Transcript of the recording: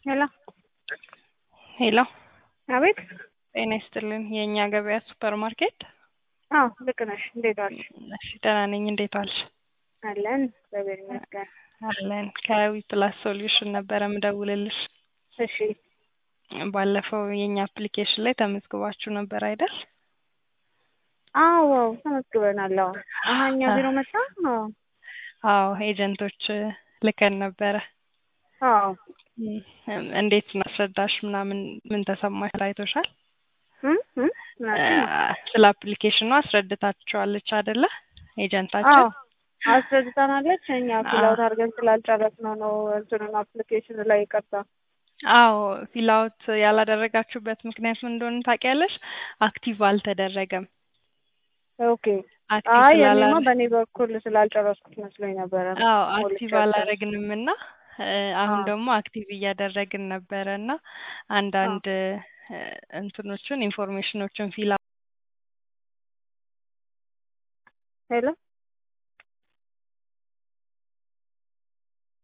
ሄሎ ሄሎ አቤት። ጤና ይስጥልን። የእኛ ገበያ ሱፐር ማርኬት። አዎ ልክ ነሽ። እንዴት ዋልሽ? እሺ ደህና ነኝ። እንዴት ዋልሽ? አለን እግዚአብሔር ይመስገን። አለን። ከዊ ፕላስ ሶሉሽን ነበረ ምደውልልሽ። እሺ ባለፈው የእኛ አፕሊኬሽን ላይ ተመዝግባችሁ ነበር አይደል? አዎ ተመዝግበናል። አዎ አሀ እኛ ቢሮ መጣ። አዎ አዎ ኤጀንቶች ልከን ነበረ። አዎ እም፣ እንዴት እናስረዳሽ ምናምን ምን ተሰማሽ? አይቶሻል? እም እም ምናምን ስለ አፕሊኬሽኑ አስረድታችኋለች አይደለ? አዎ ኤጀንታችን አስረድታናለች። እኛ ፊላውት አድርገን ስላልጨረስነው ነው እንትኑን አፕሊኬሽን ላይ ይቀርታ አዎ ፊላውት ያላደረጋችሁበት ምክንያት ምን እንደሆነ ታውቂያለሽ? አክቲቭ አልተደረገም። ኦኬ። አክቲቭ አይ ስላላ እኔማ በእኔ በኩል ስላልጨረስኩት መስሎኝ ነበረ። አዎ ሞልቼ አክቲቭ አልጨረስኩም። አላደረግንም እና እ፣ አሁን አዎ ደግሞ አክቲቭ እያደረግን ነበረ እና አዎ አንዳንድ እ፣ እንትኖችን ኢንፎርሜሽኖችን ፊል ሄሎ